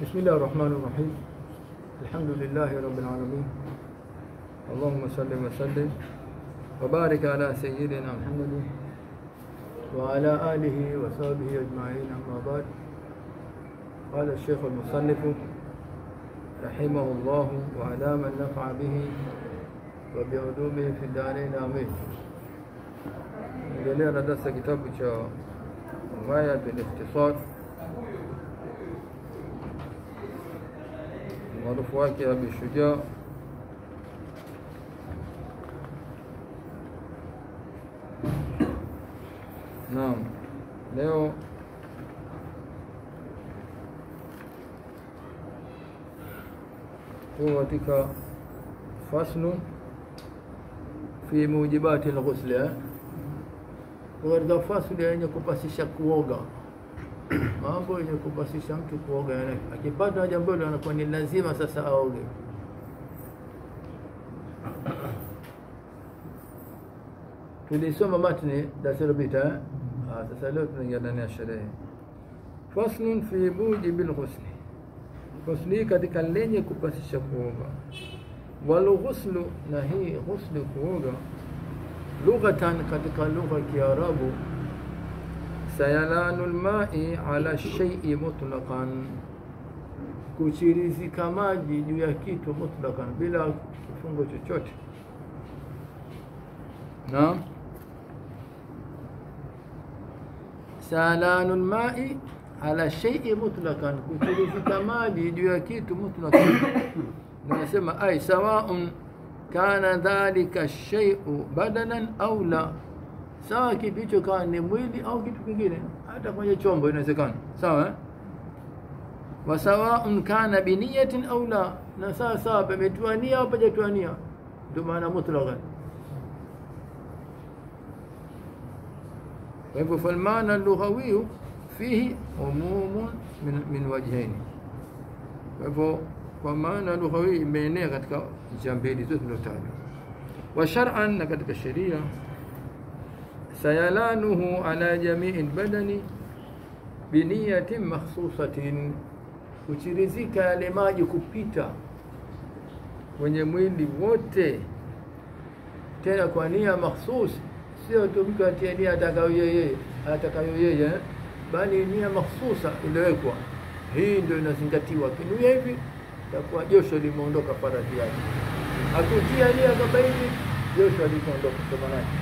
بسم الله الرحمن الرحيم الحمد لله رب العالمين اللهم صل وسلم وبارك على سيدنا محمد وعلى آله وصحبه أجمعين أما بعد قال الشيخ المصنف رحمه الله وعلى من نفع به وبعلومه في الدارين آمين endelea na darasa kitabu cha Ghaya bil Ikhtisar maarufu wake Abi Shujaa Naam, leo tuko katika faslu fi mujibati al-ghusl eh? katika fasli yenye kupasisha kuoga mambo yenye kupasisha mtu kuoga yani akipata jambo hilo anakuwa ni lazima sasa aoge tulisoma matni darasa lilopita eh? ah, sasa leo tunaingia ndani ya sherehe faslun fi mujibil ghusli ghusli katika lenye kupasisha kuoga wal ghuslu na hii ghusli kuoga lughatan katika lugha ya Kiarabu sayalanu lmai ala shaii mutlaqan, kuchirizika maji juu ya kitu mutlaqan, bila kifungo chochote. Naam, sayalanu lmai ala shaii mutlaqan, kuchirizika maji juu ya kitu mutlaqan. Nasema ai sawaun kana dhalika shay'u badanan au la, sawa kitu hicho kawa ni mwili au kitu kingine, hata kwenye chombo inawezekana, sawa eh? wa sawaun kana biniyatin au la, na sawa sawa pametiwa nia au pajatiwa nia, ndio maana mutlaqan. Kwa hivyo falmana lughawiyu fihi umumun min, min wajhaini, kwa hivyo kwa maana lugha hii imeenea katika njia mbili zote zilizotajwa. Wa shar'an, na katika sheria, sayalanuhu ala jamii badani biniyatin makhsusatin, kuchirizika yale maji kupita kwenye mwili wote, tena kwa nia makhsus, sio tu mtu atie nia atakayo yeye atakayo yeye, bali nia makhsusa iliyowekwa. Hii ndio inazingatiwa, kinuia hivi takuwa josho limeondoka faradhi yake. Akutia nia kwamba hivi josho likaondoka kwa maana yake.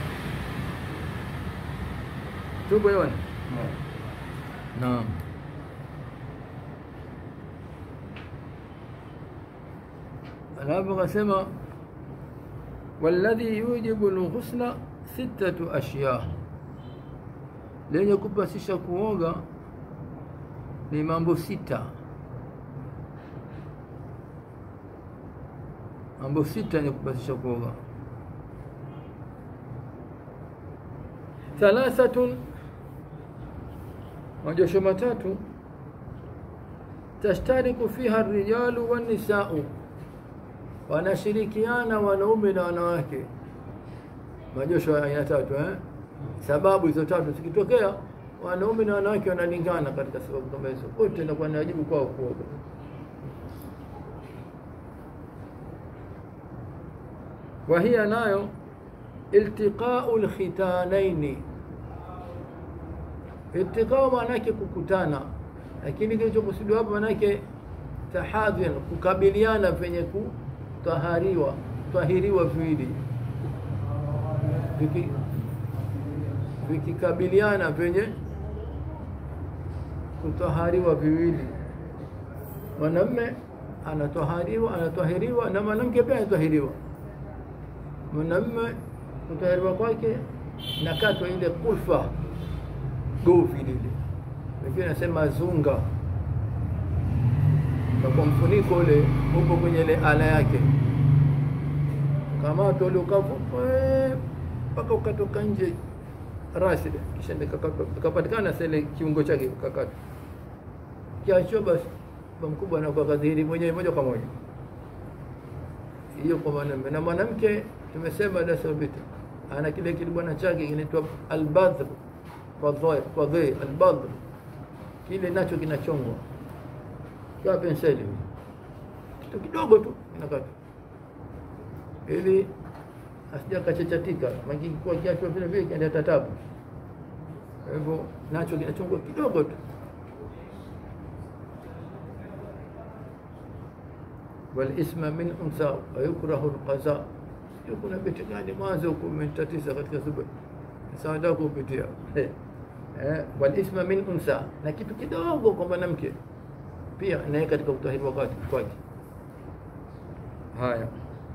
Tupo hewani? Naam. Alafu akasema walladhi yujibu alghusla sittatu ashya, lenye kupasisha kuoga ni mambo sita. mambo sita yenye kupasisha kuoga. Thalathatun, majosho matatu, tashtariku fiha rijalu wannisau, wanashirikiana wanaume na wanawake. Majosho ya aina tatu eh? Sababu hizo tatu zikitokea, wanaume na wanawake wanalingana katika sababu kama hizo, wote inakuwa ni wajibu kwao kuoga. وهي nayo iltiqau lkhitanaini. Iltiqau maana yake kukutana, lakini kilichokusudiwa hapa maana yake tahadhun, kukabiliana penye kutahariwa tahiriwa viwili viki vikikabiliana penye kutahariwa viwili, mwanamme anatahariwa anatahiriwa na mwanamke pia anatahiriwa mwanamume kutahiriwa kwake nakatwa ile kulfa govi lile, wengine nasema zunga, na kwa mfuniko ule upo kwenye ile ala yake, kamato ule ukavu mpaka ukatoka nje rasi, kisha ikapatikana sele kiungo chake kakatwa, kiachwa basi mkubwa anakuwa kadhihiri mwenyewe moja kwa moja. Hiyo kwa mwanamume na mwanamke tumesema darasa lilopita ana kile kilibwana chake kinaitwa albadhr fadhi albadhr kile nacho kinachongwa kwa penseli kitu kidogo tu inakata ili asija kachachatika makini kwa kiatu vile vile kienda tatabu kwa hivyo nacho kinachungwa kidogo tu walisma min unsa wayukrahu alqaza sio kuna beti gani mwanzo huko umetatiza katika zuba saada kupitia eh walisma min unsa na kitu kidogo kwa mwanamke pia naye katika utahiri wakati kwake haya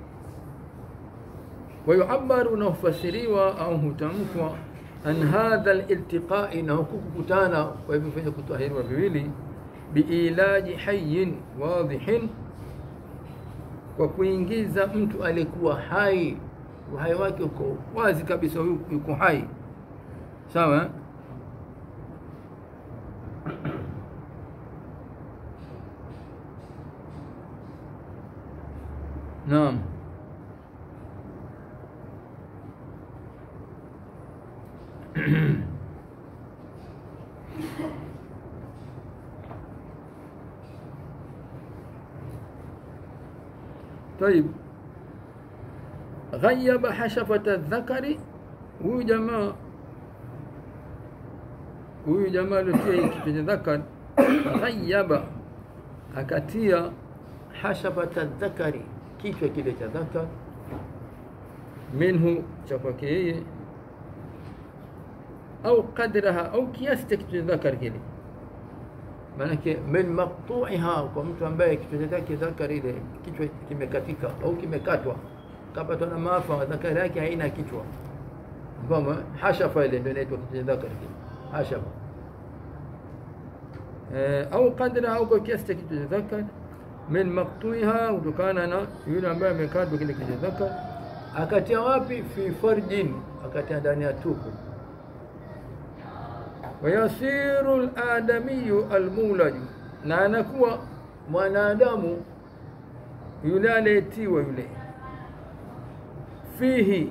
ويعبر نفسريوا أو هتمكوا عن هذا الالتقاء نهكو كتانا ويبفن كتاهير وبيلي بإيلاج حي واضح kwa kuingiza mtu aliyekuwa hai uhai wake uko wazi kabisa yuko hai sawa naam طيب غيب حشفة الذكر huyu jamaa huyu jamaa aliotia kwenye dhakar ghayaba akatia hashafata dhakari kichwa kile cha dhakar minhu cha kwake yeye au qadraha au kiasi cha kichwa cha dhakar kile maanake min maqtu'iha kwa mtu ambaye kichwa chake dhakar ile kichwa kimekatika au kimekatwa kapatwa na maafa dhakari yake haina kichwa kwamba hashafa ile ndio inaitwa kichwa cha dhakar kile hashafa au qadra au kwa kiasi cha kichwa cha dhakar min maqtuiha kutokana na yule ambaye amekatwa kile kichwa cha dhakar akatia wapi fi farjin akatia ndani ya tupu wayasiru aladamiyu almulaju na anakuwa mwanadamu yule aliyetiwa yule fihi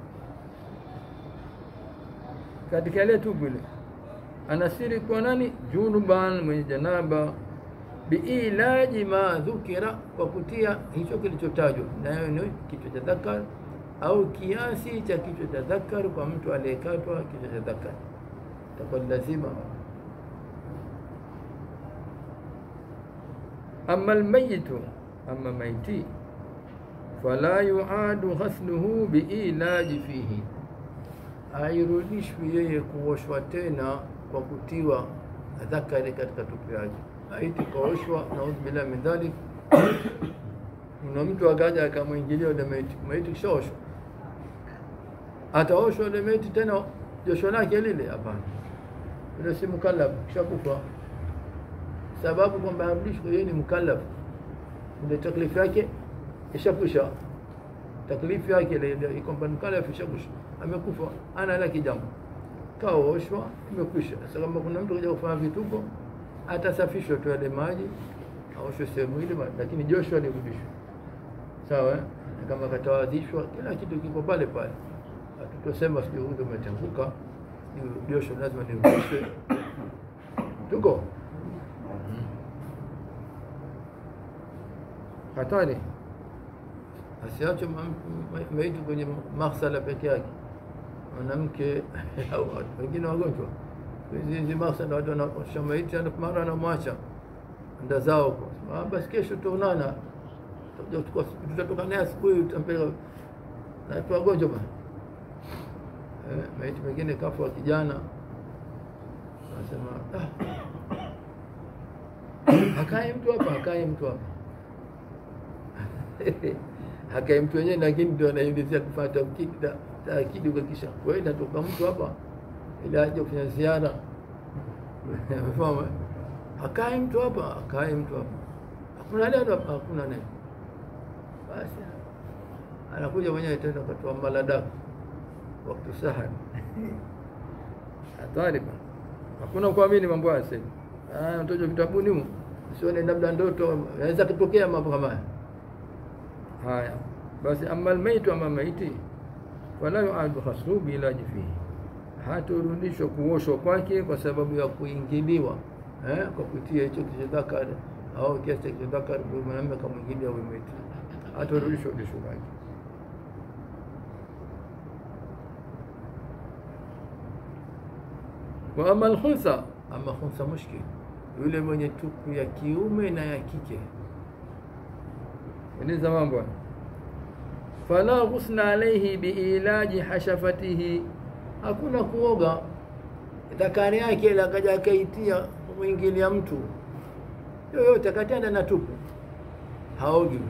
katika ile tubu ile anasiri kwa nani junuban mwenye janaba biilaji ma dhukira kwa kutia hicho kilichotajwa nayo ni kichwa cha dhakar au kiasi cha kichwa cha dhakar kwa mtu aliyekatwa kichwa cha dhakar itakuwa lazima ama almayitu ama maiti fala yuadu ghasluhu biilaji fihi hairudishwi yeye kuoshwa tena kwa kutiwa dhakari katika tupu yake maiti kaoshwa naudhu billahi min dhalik kuna mtu akaja akamwingilia ule maiti maiti kishaoshwa ataoshwa ule maiti tena josho lake lile hapana yule si mukallaf kishakufa sababu kwamba arudishwe yeye ni mukallaf ndio taklifu yake ishakwisha taklifu yake ile kwamba mukallaf ishakwisha amekufa ana laki jambo kaoshwa imekwisha sasa kama kuna mtu kaja kufanya vituko atasafishwa tu yale maji aoshwe sehemu ile lakini joshua lirudishwe sawa kama katawadhishwa kila kitu kiko pale pale hatutosema sijui huyu umetenguka josho lazima lirudishwe tuko hatari asiache maiti kwenye maghsala peke yake mwanamke au wengine wagonjwa hizi maghsala watu wanaosha maiti mara anamwacha nda zao kwa basi kesho tutaonana tutatoka naye asubuhi utampeleka na wagonjwa bana eh, maiti mengine kafa wa kijana anasema ah. akae mtu hapa akae mtu hapa akae mtu wenyewe lakini ndio anaelezea kufanya tamkidi taakidi ukakisha wewe natoka mtu hapa ili aje kufanya ziara umefahamu akae mtu hapa akae mtu hapa hakuna neno hapa hakuna neno basi anakuja mwenyewe tena katoa maladaku wakati sahari hatari bana hakuna kuamini mambo haya sasa ah mtoto vitabuni huko sione labda ndoto inaweza kutokea mambo kama haya haya basi ama almaitu ama maiti wala yuadu khasru bilaji fihi haturudishwa kuoshwa kwake kwa sababu ya kuingiliwa eh, kwa kutia hicho kichadhakari au kiasi cha dhakari mwanamume kamwingilia huyu maiti, atarudishwa udisho wake. wa ama alkhunsa, ama khunsa mushkil, yule mwenye tupu ya kiume na ya kike. Eleza mambo fala ghusna alaihi biilaji hashafatihi, hakuna kuoga dhakari yake ile akaja akaitia kumwingilia mtu yoyote katenda na tupu, haogi.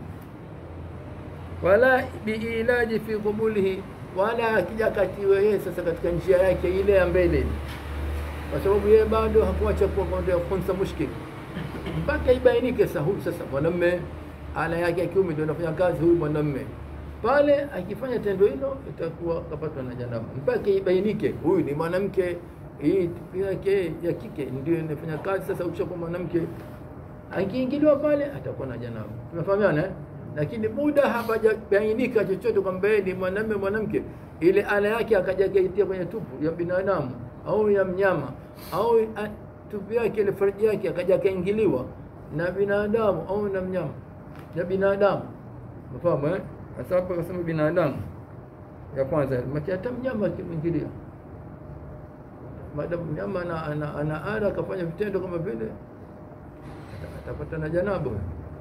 Wala biilaji fi qubulihi, wala akija katiwe yeye sasa katika njia yake ile ya mbele, kwa sababu yeye bado hakuacha kuwa kwenda khunsa mushkil mpaka ibainike sasa, huyu sasa mwanamme ala yake ya kiume ndio anafanya kazi, huyu mwanamme pale akifanya tendo hilo itakuwa kapatwa na janaba, mpaka ibainike huyu ni mwanamke, hii tupu yake ya kike ndio inafanya kazi. Sasa ukishakuwa mwanamke akiingiliwa pale atakuwa na janaba, tunafahamiana eh? Lakini muda hapajabainika chochote kwamba yeye ni mwanamume mwanamke, ile ala yake akaja akaitia kwenye tupu ya binadamu au ya mnyama au a, tupu yake ile farji yake akaja akaingiliwa na binadamu au na mnyama na binadamu, unafahamu eh? Sasa hapa kasema binadamu ya kwanza, maki hata mnyama akimwingilia, maadamu mnyama ana, ana, ana ada akafanya vitendo kama vile atapata na janaba.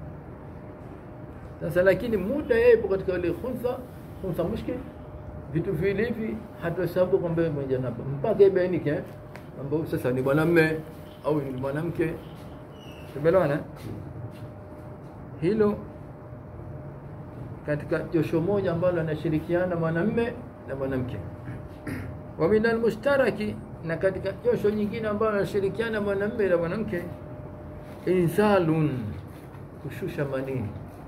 Sasa lakini muda yeye ipo katika ile khunsa khunsa mushkil, vitu vile hivi hatuhesabu kwamba yeye mwenye janaba mpaka ibainike eh, kwamba sasa ni mwanamume au ni mwanamke. Tumeelewana hilo katika josho moja ambalo anashirikiana mwanamume na mwanamke. Wa min almushtaraki, na katika josho nyingine ambalo anashirikiana mwanamume na mwanamke, insalun, kushusha manii,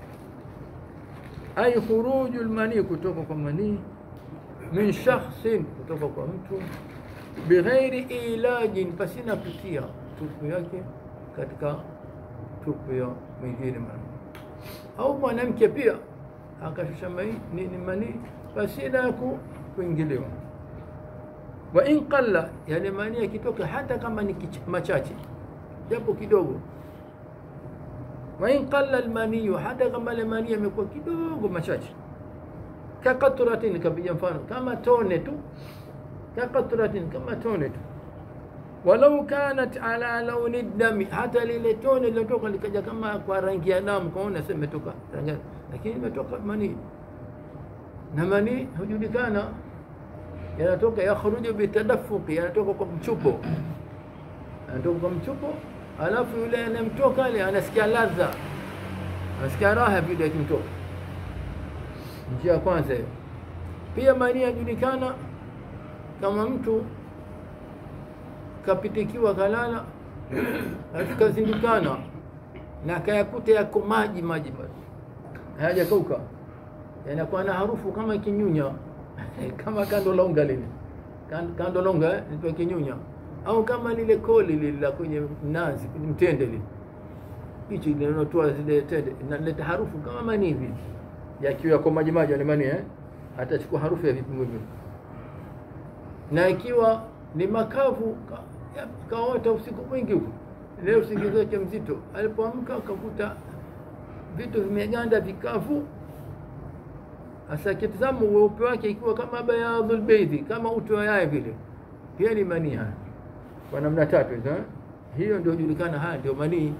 ay khuruju lmanii, kutoka kwa manii, min shakhsin, kutoka kwa mtu, bighairi ilajin, pasina kutia tupu yake katika tupu ya mwingine mwanamke au mwanamke pia akashusha ni manii pasina ya kuingiliwa. Wa in qalla, yale manii yakitoka hata kama ni machache japo kidogo. Wa in qalla almaniyu, hata kama ile manii yamekuwa kidogo machache. Kaqatratin, kapiga mfano kama tone tu, kaqatratin, kama tone tu walau kanat ala launi dami, hata lile tone lilotoka likaja kama kwa rangi ya damu, kaona sema imetoka rangi, lakini imetoka manii, na manii hujulikana, yanatoka yakhruju bitadafuqi, yanatoka kwa mchupo, yanatoka kwa mchupo, alafu yule anamtoka ile anasikia ladha, anasikia raha vile akimtoka. Njia ya kwanza hiyo. Pia manii yajulikana kama mtu kapitikiwa kalala akazindukana na kayakuta yako maji maji basi hayajakauka, yanakuwa na harufu kama kinyunya kama kando longa lile kando longa ndio kinyunya, au kama lile koli lile la kwenye mnazi kwenye mtende lile hichi linalotoa zile tende inaleta harufu kama manii hivi, yakiwa yako maji maji yale manii eh, atachukua harufu ya vipimo hivyo, na ikiwa ni makavu kaota usiku mwingi huko, leo usingizi wake mzito. Alipoamka akakuta vitu vimeganda vikavu, hasa kitazama weupe wake ikiwa kama bayadhul beidhi, kama uto wa yai vile, pia ni manii haya kwa namna tatu hizo. Hiyo ndio julikana, haya ndio manii.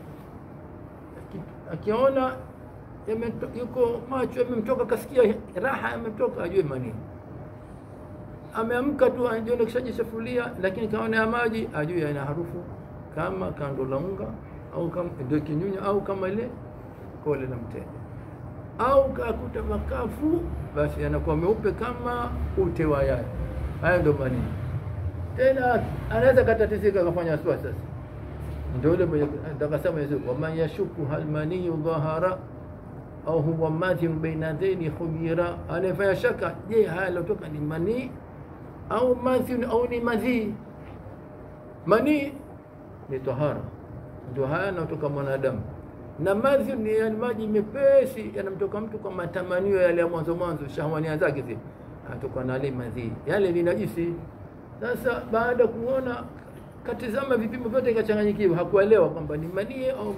Akiona yuko macho yamemtoka, kasikia raha yamemtoka, ajue manii ameamka tu anajiona kishajisafulia, lakini kaona ya maji ajue yana harufu kama kando la unga au kama ndio kinyunya au kama ile kole la mtende, au kakuta makafu, basi yanakuwa meupe kama ute wa yai. Haya ndio manii. Tena anaweza katatizika akafanya swa. Sasa ndio ile mwenye atakasema Yesu, waman yashuku hal maniyu dhahara au huwa mathin baina dhaini khubira, anayefanya shaka, je, haya yalotoka ni manii au mathi au ni madhi. Manii ni tahara, ndio haya yanatoka mwanadamu, na madhi ni yani maji mepesi yanamtoka mtu kwa matamanio yale ya mwanzo mwanzo, shahwania zake zile, atoka na ile madhi, yale ni najisi. Sasa baada kuona katizama vipimo vyote ikachanganyikiwa, hakuelewa kwamba ni manii au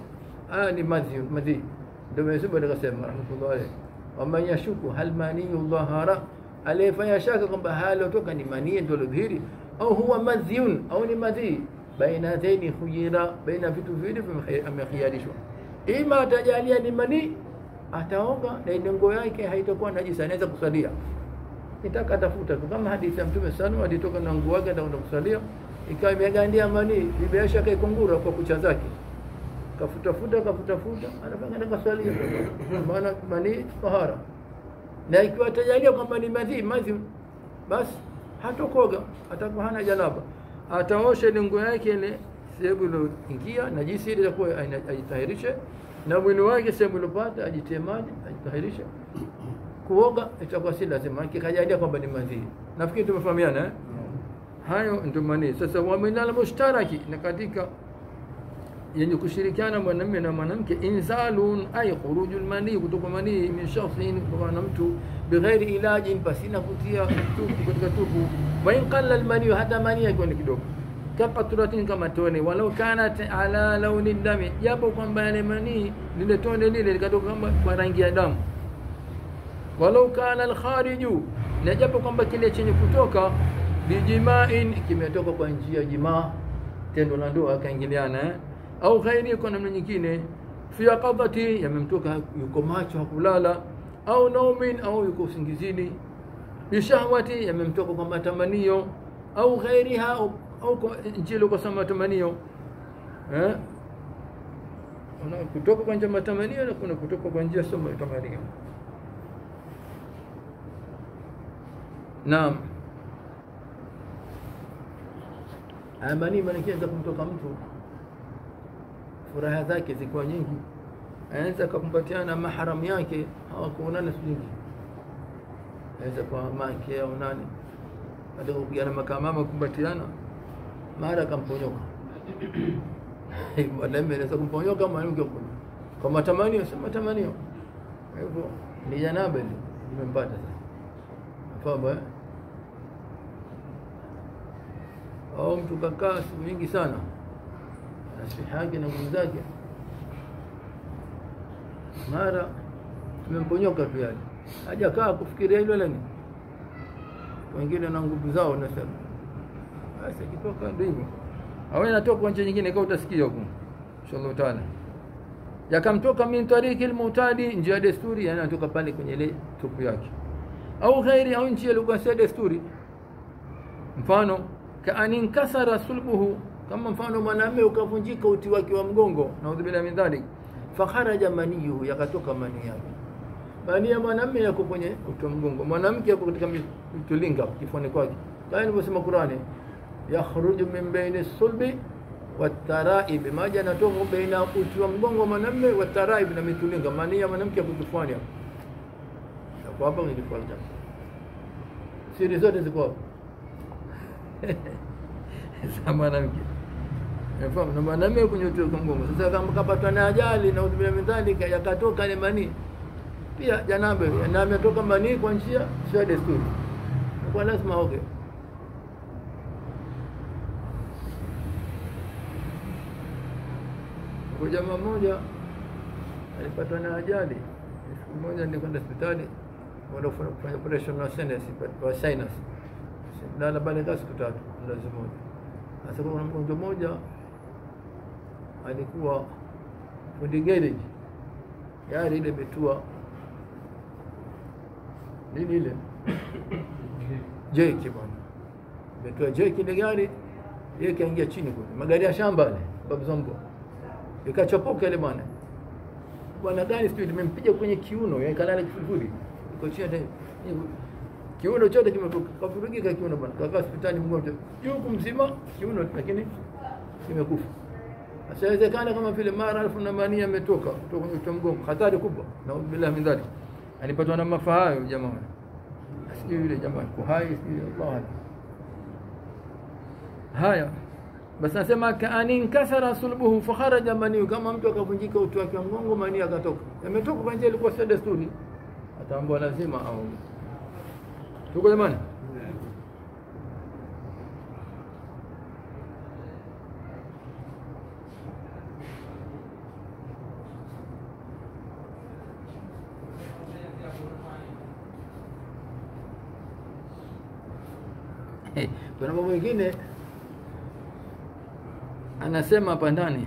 haya ni madhi madhi ndio Mwenyezi Mungu akasema rahmatullahi alayhi waman yashuku hal maniyu dhahara aliyefanya shaka kwamba halotoka ni manii ndio dhihiri au huwa madhyun au ni madhi baina dhaini khuyira baina vitu viwili amekhiarishwa ima atajalia ni manii ataoga na ile nguo yake haitakuwa najisi anaweza kusalia nitaka tafuta tu kama hadithi ya mtume sana alitoka na nguo yake atakwenda kusalia ikawa imegandia manii bibi shaka ikungura kwa kucha zake kafutafuta kafutafuta anafanya kasalia maana manii tahara na ikiwa atajalia kwamba ni madhi madhi basi hatokoga atakuwa hana janaba ataosha ile nguo yake ile sehemu iliyoingia najisi ile itakuwa ajitahirishe na mwili wake sehemu iliyopata ajitie maji ajitahirishe kuoga itakuwa si lazima kikajalia kwamba ni madhi nafikiri tumefahamiana eh? hayo ndio manii sasa wa minal mushtaraki na katika yenye kushirikiana mwanamume na mwanamke inzalun ay khurujul mani kutoka manii min shakhsin kutoka na mtu bighairi ilajin pasina kutia tupu katika tupu wa in qalla al mani hata mani yakiwa ni kidogo kapaturatin kama tone walau kanat ala launi dami japo kwamba yale manii lile tone lile likatoka kama kwa rangi ya damu walau kana al khariju na japo kwamba kile chenye kutoka bijimain kimetoka kwa njia ya jimaa tendo la ndoa akaingiliana eh? au ghairi kwa namna nyingine fi qadati yamemtoka yuko macho hakulala au naumin au yuko usingizini bishahwati yamemtoka kwa matamanio au ghairiha au, au kwa njia kwa sama matamanio eh kuna kutoka kwa njia matamanio na kuna kutoka kwa njia sama matamanio naam amani maana kumtoka mtu furaha zake zikuwa nyingi anaweza kukumbatiana mahram yake hawakuonana siku nyingi anaweza kwa mke au nani baada ya kupigana makamama kukumbatiana mara akamponyoka mwanaume anaweza kumponyoka mwanamke kwa matamanio si matamanio kwa hivyo ni janaba ile imempata sasa fahamu eh au mtu kakaa siku nyingi sana nasiha yake na nguvu zake mara tumemponyoka tu yale hajakaa kufikiria hilo lani wengine na nguvu zao nasema basi kitoka ndio hivyo au inatoka kwa njia nyingine kama utasikia huko inshallah taala yakamtoka min tariki almutadi njia desturi yani anatoka pale kwenye ile tupu yake au ghairi au njia ilikuwa si desturi mfano kaanin kasara sulbuhu kama mfano mwanamume ukavunjika uti wake wa mgongo naudhu billahi min dhalik fakharaja maniyuhu yakatoka mani yake mani ya mwanamume yako kwenye uti wa mgongo mwanamke yako katika mitulinga kifuani kwake kama ilivyosema Qur'ani yakhruju min baini sulbi wataraib maji yanatoka baina uti wa mgongo wa mwanamume wataraib na mitulinga mani ya mwanamke yako kifuani hapo hapo hapo ni kifuani siri zote ziko hapo za mwanamke Yafahamu na mwanamume kwenye uti wa mgongo. Sasa kama kapatwa na ajali na udhibia midhalika yakatoka ile manii pia janabe na ametoka manii kwa njia sio desturi. Kwa lazima oge. Kwa jamaa mmoja alipatwa na ajali. Siku moja nilikwenda hospitali wala kufanya operation na sinus kwa sinus. Lala pale kwa siku tatu lazima moja. Sasa kuna mgonjwa mmoja alikuwa fundi garage, gari ile imetua nini ile jeki bwana, imetua jeki ile gari, yeye kaingia chini kule, magari ya shamba yale babu zambo, ikachopoka ile bwana bwana gani sijui limempiga kwenye kiuno, yeye kalala kifudifudi, iko chini kiuno chote kimekavurugika kiuno bwana, kakaa hospitali mgonjwa yuko mzima kiuno, lakini kimekufa. Sasa inawezekana kama vile mara alfu na mania ametoka kutoka kwenye mgongo, hatari kubwa, na billahi min dhalik. Alipatwa na maafa hayo jamaa, sijui yule jamaa kwa hai, sijui Allah haya basi nasema kaani nkasara sulbuhu fakharaja mani, kama mtu akavunjika uti wake wa mgongo, mani akatoka, yametoka kwa njia ilikuwa sio desturi, ataambiwa lazima au tuko jamani. kuna mambo mengine anasema hapa ndani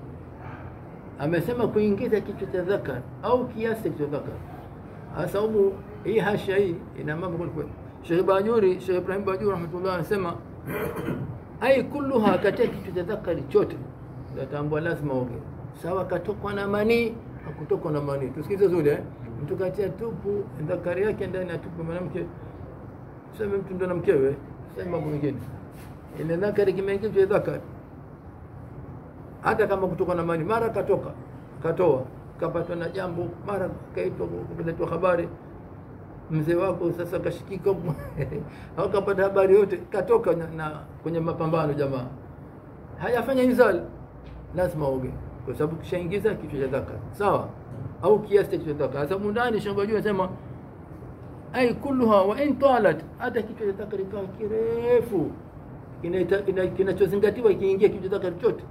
amesema kuingiza kichwa cha dhakar au kiasi cha kichwa dhakar hasa humu hii hasha hii ina mambo kweli kweli Sheikh Bajuri Sheikh Ibrahim Bajuri rahmatullah anasema ai kulluha katika kichwa cha dhakari chote natambua lazima oge sawa katokwa na manii hakutokwa na manii tusikize zuri eh mtu katia tupu dhakari yake ndani ya tupu mwanamke sema mtu ndo na mkewe sema mambo mengine ile dhakari kimeingia kichwa cha dhakari hata kama kutoka na mani mara katoka katoa kapatwa na jambo mara kaitwa kuletwa habari mzee wako sasa kashikika au kapata habari yote katoka na, na kwenye mapambano jamaa hayafanya inzal lazima oge kwa sababu kishaingiza kichwa cha dhaka sawa au kiasi cha kichwa cha dhaka sasa mundani shamba juu anasema ai kulluha wa in talat hata kichwa cha dhaka kikawa kirefu kinachozingatiwa ikiingia kichwa cha dhaka chote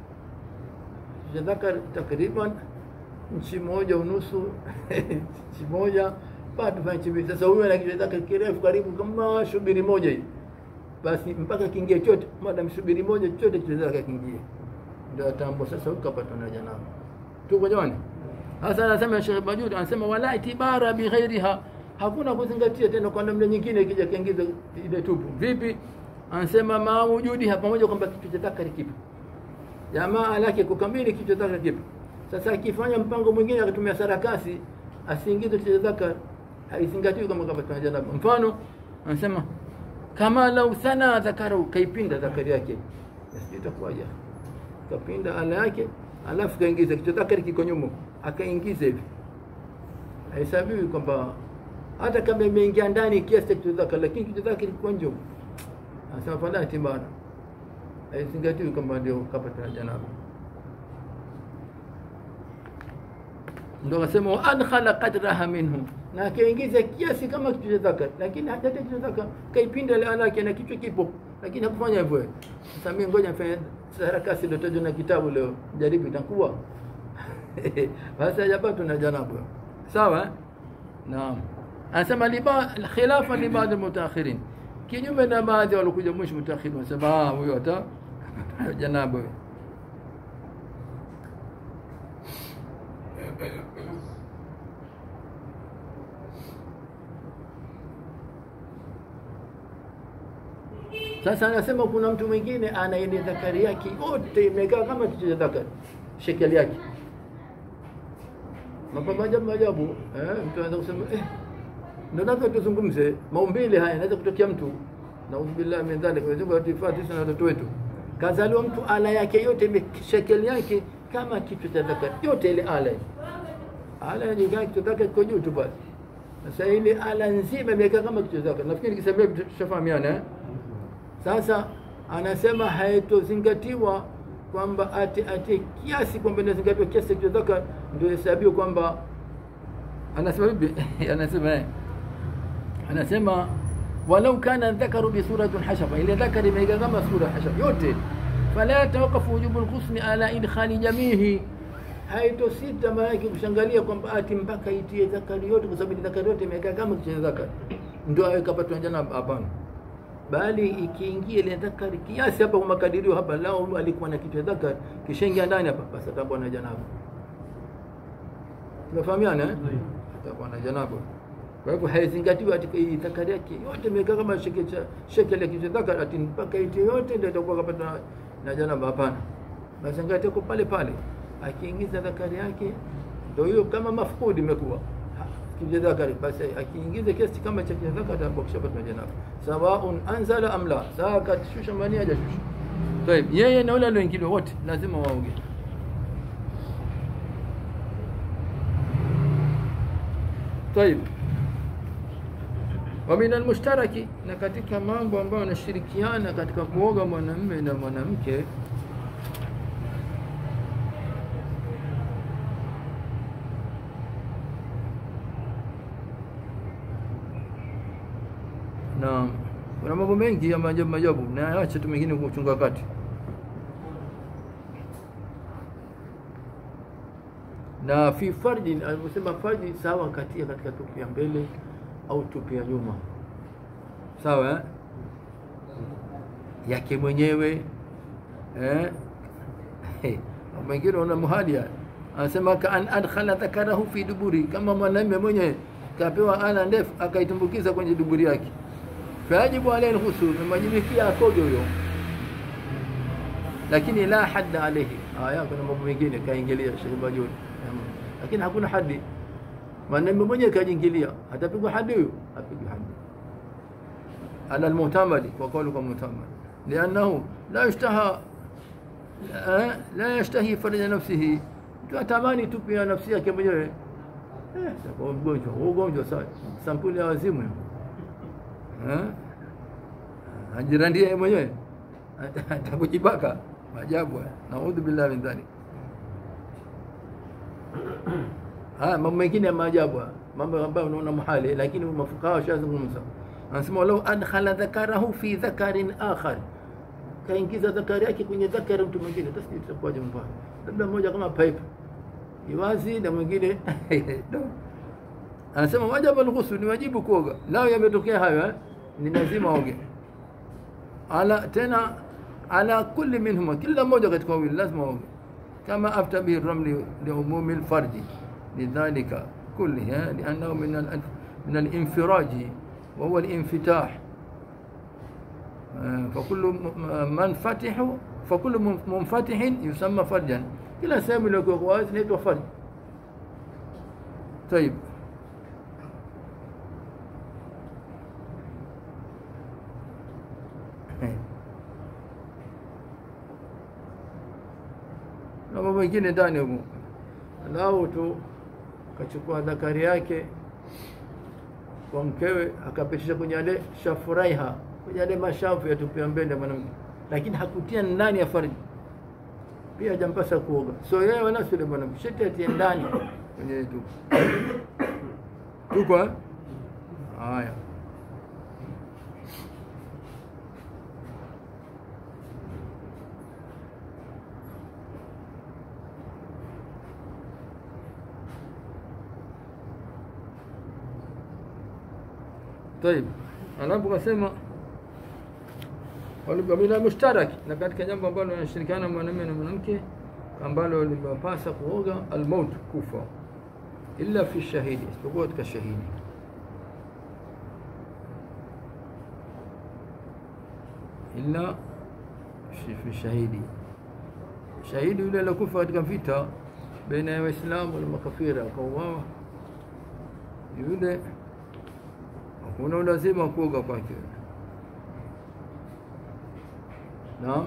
kichwa cha dhaka takriban nchi moja unusu nchi moja bado fanya chibi sasa huyu ana kichwa chake kirefu karibu kama shubiri moja hii basi mpaka kiingie chote madam shubiri moja chote kichwa chake kiingie ndio atambo sasa ukapata na janaba tuko jamani hasa anasema Sheikh Bajud anasema wala itibara bi ghairiha hakuna kuzingatia tena kwa namna nyingine ikija kiingiza ile tupu vipi anasema maujudi hapa pamoja kwamba kichwa chake kipo jamaa lake kukamili kichwa chake kipo sasa akifanya mpango mwingine akatumia sarakasi asiingize kichwa chake haizingatiwi kama kapata janaba mfano anasema kama lau sana dhakaru kaipinda dhakari yake basi itakuwaje kapinda ala yake alafu kaingiza kichwa dhakari kiko nyuma akaingiza hivi haisabiwi kwamba hata kama imeingia ndani kiasi cha kichwa dhakari lakini kichwa dhakari kiko nje anasema fala tibana haizingatiwi kwamba ndio kapata janaba ndo akasema wa adkhala qadraha minhu na akaingiza kiasi kama kichwa cha dhakar lakini hata kichwa cha dhakar kaipinda ile alake na kichwa kipo lakini hakufanya hivyo sasa mimi ngoja nifanye sarakasi ndio tajwa na kitabu leo jaribu itakuwa basi hajapata na janabu sawa naam anasema liba khilafa li baadhi mutaakhirin kinyume na baadhi walikuja mwisho mutaakhirin wanasema huyo hata janabu Sasa anasema kuna mtu mwingine ana ile dhakari yake yote imekaa kama kichwa cha dhakari, shekeli yake mambo maajabu maajabu. Eh, mtu anaweza kusema eh, ndio lazima tuzungumze maumbile haya, anaweza kutokea mtu naudhu billahi min dhalik, Mwenyezi Mungu atuhifadhi sisi na watoto wetu. Kazaliwa mtu ala yake yote shekeli yake kama kichwa cha dhakari, yote ile ala ala ya kichwa chake kiko juu tu basi. Sasa ile ala nzima imekaa kama kichwa chake. Nafikiri nikisema hivi tutafahamiana eh? Sasa anasema haitozingatiwa kwamba ati ati kiasi kwamba inazingatiwa kiasi cha dhaka ndio hesabiwa kwamba anasema vipi? anasema eh, anasema walau kana dhakaru bi suratin hashafa, ile dhakari imeiga kama sura hashafa yote, fala yatawakafu wujubu lghusli ala idkhali jamihi, haitosita maana yake kushangalia kwamba ati mpaka itie dhakari yote, kwa sababu dhakari yote imekaa kama kichwa dhakari ndio awekapatwa janaba. Hapana bali ikiingia ile dhakari kiasi hapa kwa makadirio hapa, lao alikuwa na kichwa dhakari kishaingia ndani hapa, basi atakuwa na janaba. Tunafahamiana eh? Atakuwa na janaba. Kwa hivyo haizingatiwi ati dhakari yake yote imekaa kama shekeli ya kichwa dhakari, ati mpaka iti yote ndio itakuwa kapata na janaba. Hapana, basi angalia kwa pale pale, akiingiza dhakari yake ndio hiyo, kama mafukudi imekuwa kichwa dhakari basi akiingiza kiasi kama cha kichwa dhakari atakuwa kishapata janaba sawaun anzala am la sawa kashusha mani hajashusha طيب yeye na wale walioingiliwa wote lazima waoge طيب ومن المشترك na katika mambo ambayo yanashirikiana katika kuoga mwanamume na mwanamke na kuna mambo mengi ya maajabu maajabu, na acha tu mengine kuchunga wakati. Na fi farji, aliposema farji, sawa katia katika tupu ya mbele au tupu ya nyuma, sawa eh? yake mwenyewe eh? Mwingine una muhadia anasema kaan adkhala dhakarahu fi duburi, kama mwanamume mwenye kapewa ala ndefu akaitumbukiza kwenye duburi yake, fayajibu alayhi alghusl, majibikia akoge huyo, lakini la hadda alayhi. Haya, kuna mambo mengine kaingilia Sheikh Bajuni, lakini hakuna hadi. Mwanamume mwenye kajiingilia, atapigwa hadi huyo, apigwa hadi ala almu'tamadi, kwa kauli kwa mu'tamadi, liannahu la yushtaha la yashtahi faraja nafsihi, mtu atamani tu pia nafsi yake mwenyewe eh, kwa mgonjwa ugonjwa sa sampuli ya wazimu eh, ajirandie yeye mwenyewe atakujibaka maajabu. Naudhu billahi min dhalik. Haya mambo mengine ya maajabu, mambo ambayo unaona muhali, lakini mafukaha washazungumza. Anasema walau adkhala dhakarahu fi dhakarin akhar kaingiza dhakari yake kwenye dhakari mtu mwingine, basi itakuwaje? Mbaya labda mmoja kama pipe iwazi na mwingine anasema wajibu alghusl, ni wajibu kuoga. Lao yametokea hayo eh? ni lazima oge ala tena ala kulli minhuma, kila mmoja katika wawili lazima oge, kama afta bihi ramli liumumi lfarji lidhalika kullihi liannahu min alinfiraji wa huwa alinfitah فكل منفتح فكل منفتح يسمى فرجا kila sehemu iliyokuwa wazi inaitwa farj. Tayib, na mambo mengine ndani huko, lau tu kachukua dhakari yake kwa mkewe akapitisha kwenye ale shafuraiha kwenye yale mashafu yatupia mbele mwanamke, lakini hakutia ndani ya farji, pia hajampasa kuoga. So yeye wala sio mwanamke, sheti atie ndani kwenye tu tuko haya. Tayib, alafu kasema bila mushtaraki, na katika jambo ambalo wanashirikiana mwanamume na mwanamke ambalo limewapasa kuoga, almaut, kufa, illa fi shahidi, isipokuwa katika shahidi. Illa fi shahidi, shahidi yule aliokufa katika vita baina ya Waislamu na makafira akauawa, yule hakuna ulazima wa kuoga kwake. Naam.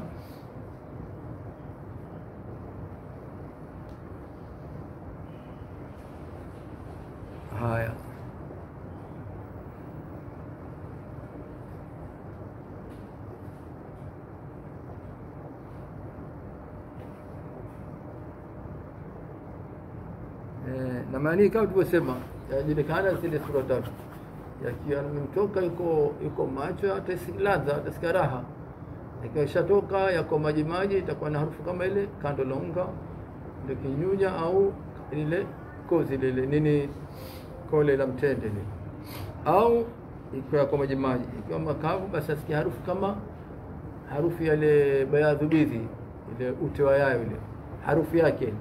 Haya, eh, na maana kama tulivyosema, yajulikana zile sura tatu, yakiwa mtoka yuko yuko macho, atasikia ladha, atasikia raha ikiwa ishatoka yako maji maji, itakuwa na harufu kama ile kando la unga, ndio kinyunya au lile kozi lile nini, kole la mtende lile, au ikiwa yako maji maji. Ikiwa makavu, basi asikia harufu kama harufu yale bayadhu bidhi, ile ute wa yayo ile harufu yake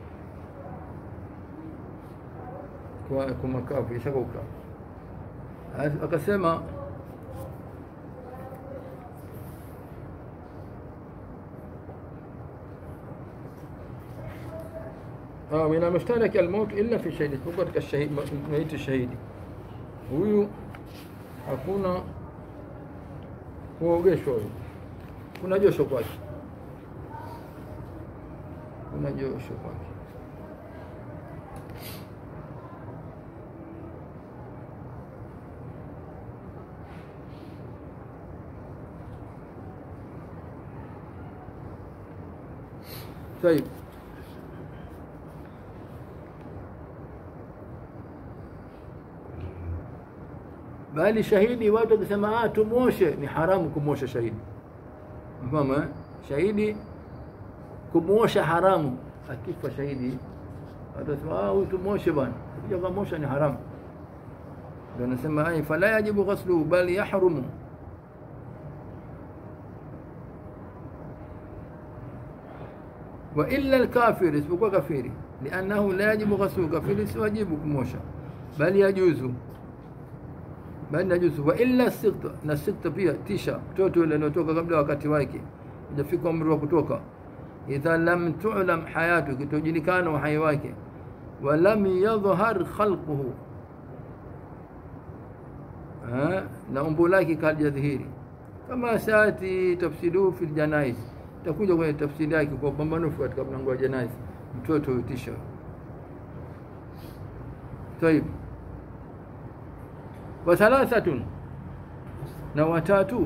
kwa kwa makavu ishakauka. Akasema min almushtaraki almaut illa fi shahidi, isipokuwa katika shahidi, maiti shahidi huyu hakuna kuogeshwa. Huyu kuna josho kwake, kuna josho kwake. Tayib. bali shahidi watu wakisema ah, tumwoshe, ni haramu kumwosha shahidi. Mfama shahidi kumwosha haramu, akifa shahidi watu wasema ah, huyu tumwoshe bwana, kuja kumwosha ni haramu. Ndio anasema ai, fala yajibu ghasluhu bal yahrumu wa illa alkafir, isipokuwa kafiri, liannahu la yajibu ghaslu, kafiri si wajibu kumosha, bali yajuzu bali najuzu. Wa illa sikta, na sikta pia tisha, mtoto yule anayotoka kabla wakati wake hajafika umri wa kutoka, idha lam tu'lam hayatu, kitojulikana uhai wake, wa lam yadhhar khalquhu, na umbo lake kalijadhihiri, kama saati tafsiruhu fi ljanaiz takuja kwenye tafsiri yake kwa upambanufu katika mlango wa janaiz, mtoto hutisha. Tayib, wa thalathatun, na watatu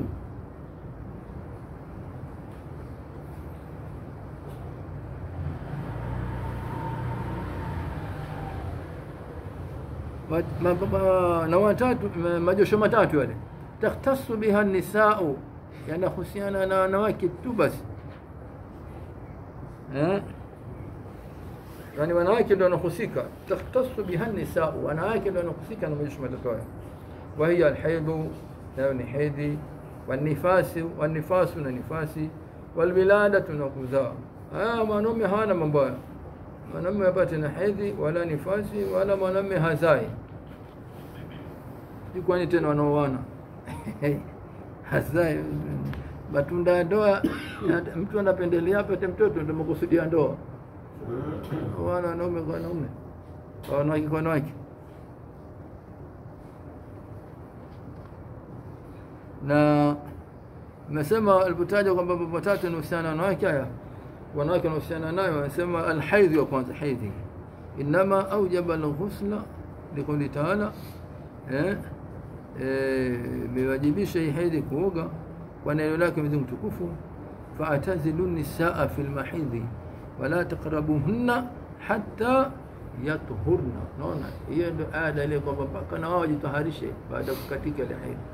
na watatu majosho matatu yale, takhtasu biha nisau, yanahusiana na wanawake tu basi Eh? Yani wanawake ndio wanahusika, takhtasu biha nisau, wanawake ndio wanahusika na majosho matatu hayo. Wa hiya alhaidhu, nayo ni hedhi, wanifasi, wanifasu na nifasi, walwiladatu na kuzaa. Haya mwanaume hawana mambo hayo, mwanaume apate na hedhi wala nifasi wala mwanaume hazai. Kwani tena wanaoana hazai matunda ya ndoa mtu anapendelea apate mtoto, ndio makusudia ndoa. Wana wanaume kwa wanaume, wanawake kwa wanawake. Na nasema alipotaja kwamba mambo matatu yanahusiana na wanawake, haya wanawake wanahusiana nayo, wanasema alhaidhi wa kwanza, haidhi inama aujaba alghusla liqauli taala, eh, imewajibisha hii haidhi kuoga kwa neno lake Mwenyezi Mungu mtukufu, faatazilu nisaa fi lmahidhi wala taqrabuhunna hatta yathurna. Naona hiyo ndio aya dalili kwamba mpaka na wao wajitaharishe baada ya kukatika ile haidhi.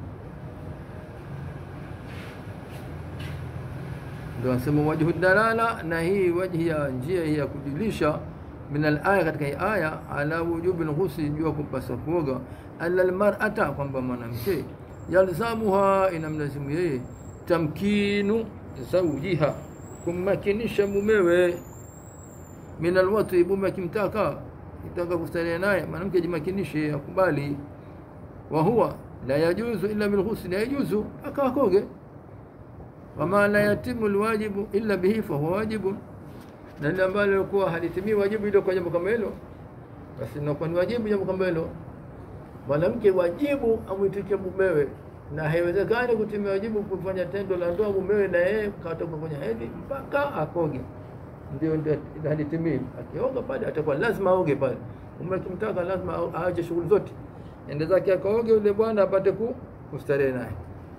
Ndio anasema wajhu dalala, na hii wajhi ya njia hii ya kujulisha min alaya, katika hii aya ala wujubi lghusli, jua kumpasa kuoga, ala lmar'ata, kwamba mwanamke yalzamuha inamlazimu yeye tamkinu zawjiha kummakinisha mumewe min alwati, mume akimtaka kitaka kustarehe naye mwanamke ajimakinishe, akubali. Wa huwa la yajuzu illa bilghusli, yajuzu akawakoge. Wama la yatimu alwajibu illa bihi fahuwa wajibu, na ile ambalo lilikuwa halitimii wajibu ile kwa jambo kama hilo, basi inakuwa ni wajibu jambo kama hilo mwanamke wajibu amwitikie mumewe, na haiwezekani kutimia wajibu kufanya tendo la ndoa mumewe na yeye katoka kwenye hedhi mpaka akoge, ndio ndio halitimii. Akioga pale atakuwa lazima aoge pale. Mume akimtaka lazima aache shughuli zote, ende zake akaoge, yule bwana apate ku kustarehe naye.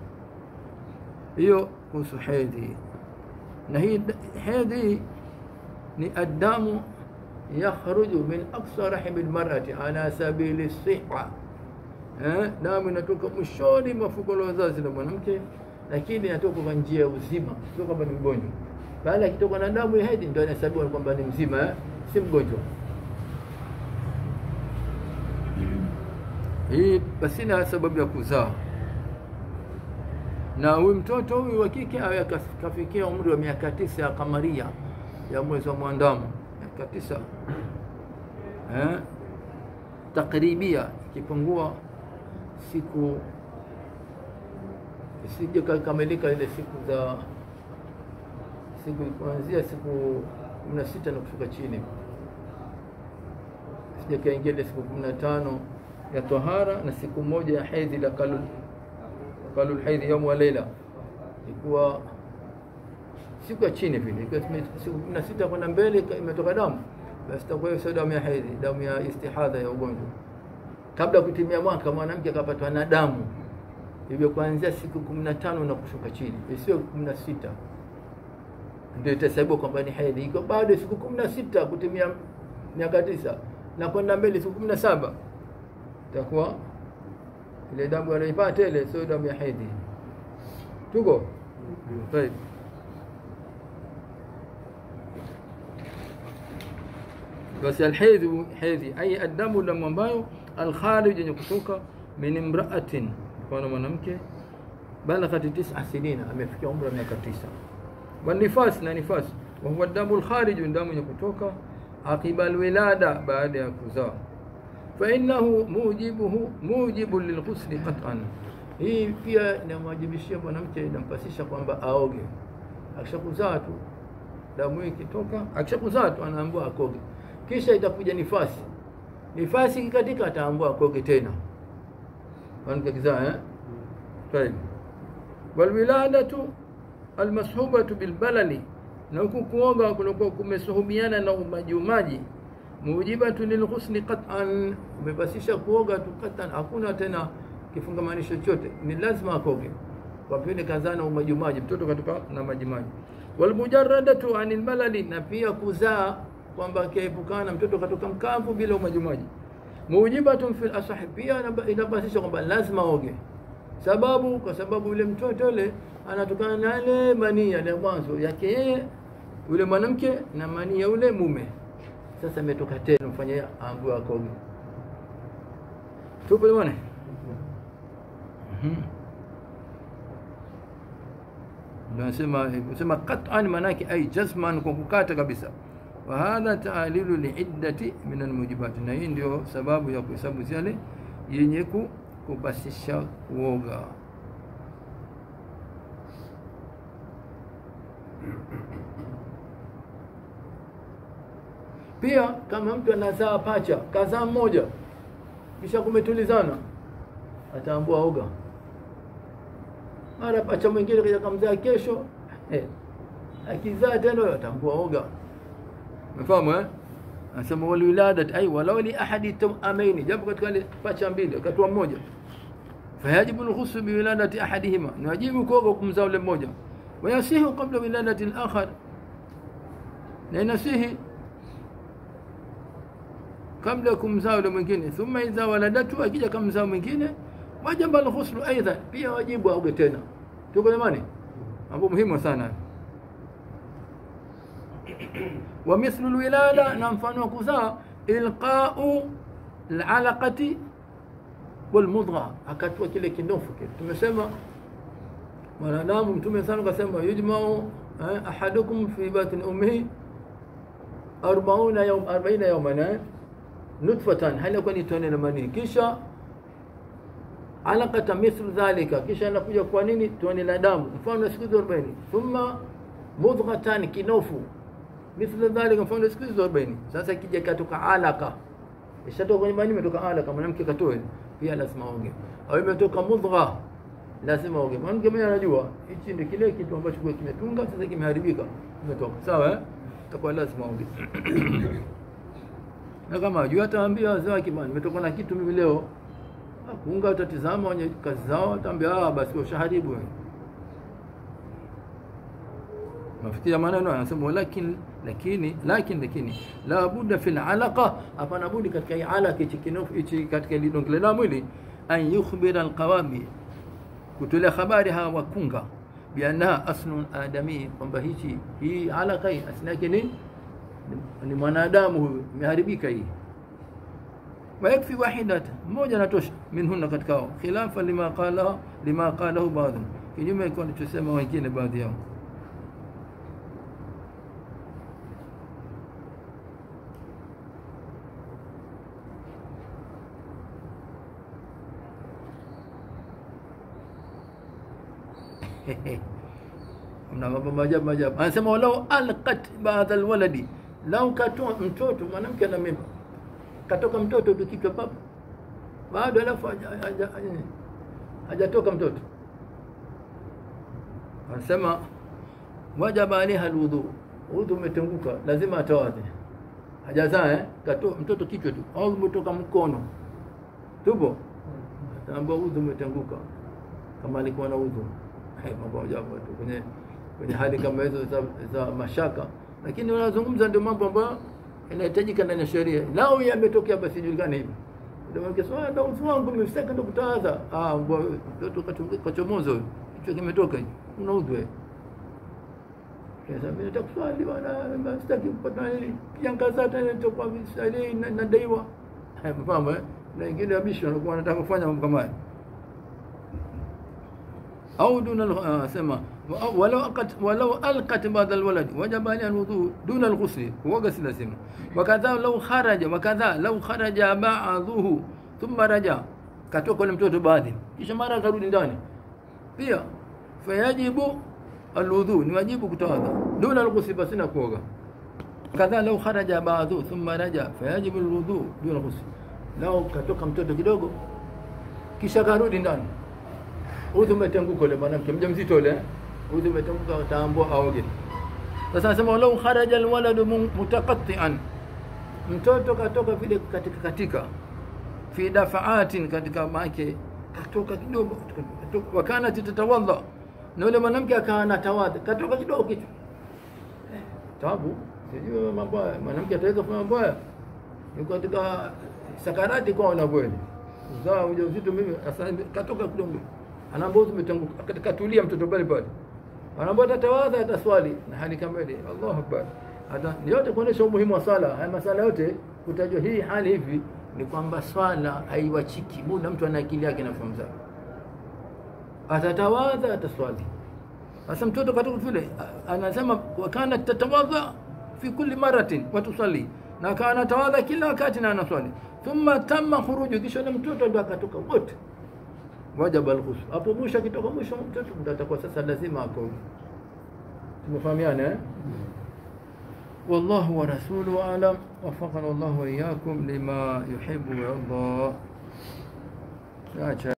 Hiyo kuhusu hedhi. Na hii hedhi ni adamu yakhruju min aqsa rahimi almar'ati ala sabili siha Eh, damu inatoka mwishoni mwa fuko la uzazi la mwanamke, lakini inatoka kwa njia ya uzima, sio kwamba ni mgonjwa. Baada akitoka na damu ya hedhi ndio inahesabiwa kwamba ni mzima eh? si mgonjwa. Hii basi na sababu ya kuzaa, na huyu mtoto huyu wa kike awe kafikia umri wa miaka tisa ya kamaria ya mwezi wa mwandamo, miaka tisa eh? takribia ikipungua siku isije kakamilika ile siku za siku kuanzia siku kumi na sita na kushuka chini, sije kaingia ile siku kumi na tano ya tahara na siku moja ya hedhi la kalul kalul hedhi yaumu wa leila, ikuwa siku ya chini vile, ikiwa siku kumi na sita kwenda mbele imetoka damu, basi itakuwa hiyo sio damu ya hedhi, damu ya istihadha ya ugonjwa kabla ya kutimia mwaka mwanamke akapatwa na damu hivyo, kuanzia siku kumi na tano na kushuka chini, isiyo kumi na sita ndio itahesabiwa kwamba ni hedhi. Iko bado siku kumi na sita kutimia miaka tisa na kwenda mbele siku kumi na saba itakuwa ile damu anaipata ile sio damu ya hedhi. Tuko طيب basi alhedhi hedhi ai adamu damu ambayo alkharij yenye kutoka min imraatin kwa mwanamke balaghat tisa sinina amefikia umri wa miaka tisa wa nifas na nifas wa huwa damu lkhariju, damu yenye kutoka aqiba alwilada, baada ya kuzaa. Fa innahu mujibuhu mujibu lilghusli qat'an, hii pia inamwajibishia mwanamke, inampasisha kwamba aoge. Akishakuzaa tu damu hii ikitoka, akishakuzaa tu anaambiwa akoge, kisha itakuja nifasi. Nifasi ikikatika, ataambiwa akoge tena mwanamke akizaa eh? Tayeb. Walwiladatu almashubatu bilbalali, na huku kuoga kunakuwa kumesuhubiana na umajiumaji. Mujibatu lilghusli qat'an, umepasisha kuoga tu qat'an, hakuna tena kifungamanisho chochote, ni lazima akoge kwa vile kazaa na umajiumaji, mtoto katoka na majimaji. Walmujaradatu anil balali, na pia kuzaa kwamba akiepukana mtoto katoka mkavu bila umajiumaji mujibatun fil asahi, pia inabasisha kwamba lazima oge. Sababu kwa sababu yule mtoto yule anatokana na ile manii ya mwanzo yake yeye yule mwanamke na manii ya yule mume. Sasa imetoka tena, mfanye aambiwe akoge. Tupo bwana. Mhm. Nasema kusema qat'an maana yake ai jazman, kwa kukata kabisa wa hadha taalilu liiddati min almujibat, na hii ndio sababu ya kuhesabu zile yenye kupasisha kuoga. Pia kama mtu anazaa pacha, kazaa mmoja, kisha kumetulizana, ataambua oga. Mara pacha mwingine kaja kamzaa kesho, eh, akizaa tena ataambua oga. Umefahamu eh? Anasema wal wiladat ay walau li ahadi tawamaini, japo katika ile pacha mbili akatua mmoja, fayajibu alghusl bi wiladati ahadihima, ni wajibu kuoga kumzaa yule mmoja, wayasihu qabla wiladati al-akhar, na inasihi kabla ya kumzaa yule mwingine. Thumma idha waladatu, akija kamzaa mwingine, wajaba alghusl aidha, pia wajibu aoge tena. Tuko jamani, mambo muhimu sana wa mithlu alwilada, na mfano wa kuzaa ilqau alalaqati walmudgha, akatua kile kinofu kile. Tumesema mwanadamu, Mtume sana kasema yujmau eh, ahadukum fi batni ummihi arbauna yawm arbaina yawman nutfatan, hali yakuwa ni tone la manii, kisha alaqata mithlu dhalika, kisha anakuja kwa nini tone la damu mfano siku 40 thumma mudghatan, kinofu mithla dhalika, mfano siku hizo 40. Sasa kija katoka alaka, ishatoka kwenye mani, imetoka alaka, mwanamke katoe, pia lazima oge, au imetoka mudgha, lazima oge. Mwanamke mwenyewe anajua hichi ndio kile kitu ambacho kwa kimetunga, sasa kimeharibika, kimetoka sawa, eh, itakuwa lazima oge na kama ajua ataambia wazee wake, bwana, nimetoka na kitu mimi leo, kunga utatizama wenye kazi zao, ataambia ah, basi ushaharibu wewe mafikia maneno anasema walakin lakini lakini lakini la budda fil alaqa, hapana budi katika hii alaka hichi kinofu hichi katika ile donge la mwili, an yukhbira alqawami, kutolea habari hawa wakunga, biannaha aslun adami, kwamba hichi hii alaka hii asili yake ni ni mwanadamu huyu, imeharibika hii. Wayakfi wahidata, mmoja anatosha, minhunna katika hao, khilafa lima qala lima qalahu baadhi, kinyume kwa alichosema wengine baadhi yao. mna mambo maajabu maajabu. Anasema walau alqat baadha alwaladi, lau katoa mtoto mwanamke ana mimba, katoka mtoto tu kichwa papa, bado alafu hajatoka mtoto, anasema wajaba alaiha alwudhu, udhu umetenguka, lazima atawadhe. Hajazaa eh, katoa mtoto kichwa tu, au umetoka mkono, tupo ataambia udhu umetenguka, kama alikuwa na udhu mambo ajabu tu kwenye kwenye hali kama hizo za, za mashaka, lakini wanazungumza ndio mambo ambayo yanahitajika ndani ya sheria. Lao yametokea basi julikane hivi, ndio swala ndio udhu wangu nimestaka ndo kutawadha. Ah, mtoto kachomoza huyo, kichwa kimetoka hivi, una udhu wewe. Sasa mimi nataka kuswali bwana, sitaki kupata kiangaza tena nitakuwa visali nadaiwa. Mfahamu eh? Na wengine wabishi wanakuwa wanataka kufanya mambo kama haya au duna al- ah, sema wa- walau aqat walau alqat ba'da alwalad wajaba alayha alwudu duna alghusl huwa ghusl lazima wakadha law kharaja wakadha law kharaja ba'dhuhu thumma raja katoka ule mtoto baadhi kisha mara akarudi ndani pia fayajibu alwudu ni wajibu kutawadha duna alghusl basi na kuoga kadha lau kharaja ba'dhu thumma raja fayajibu alwudu duna ghusl lau katoka mtoto kidogo kisha karudi ndani udhu umetenguka ule mwanamke mjamzito ule udhu umetenguka utaambua aoge sasa nasema lau kharaja alwaladu mun- mutaqatti'an mtoto katoka vile katika katika fi dafaatin katika make katoka kidogo katoka- wakana tatawadha na yule mwanamke akawa anatawadha katoka kidogo kichwa Eh, tabu sijui mambo haya mwanamke ataweza kufanya mambo haya yuko katika sakarati kwa unavyoenda uzao ujauzito mimi sasa katoka kidogo anaambia udhu umetanguka katika tulia mtoto pale pale anaambia tatawadha ataswali na hali kama ile Allahu akbar hata ni yote kuonesha umuhimu wa swala haya masala yote kutajwa hii hali hivi ni kwamba swala haiwachiki muda mtu ana akili yake na fahamu zake atatawadha ataswali sasa mtoto katoka vile a- anasema wakana tatawadha fi kulli maratin wa tusalli na akawa anatawadha kila wakati na anaswali thumma tamma khuruju kisha yule mtoto ndo akatoka wote wajaba alghusl hapo mwisho akitoka mwisho mtoto ndo atakuwa sasa lazima akoge tumefahamiana eh والله ورسوله أعلم وفقنا الله وإياكم لما يحب ويرضى يا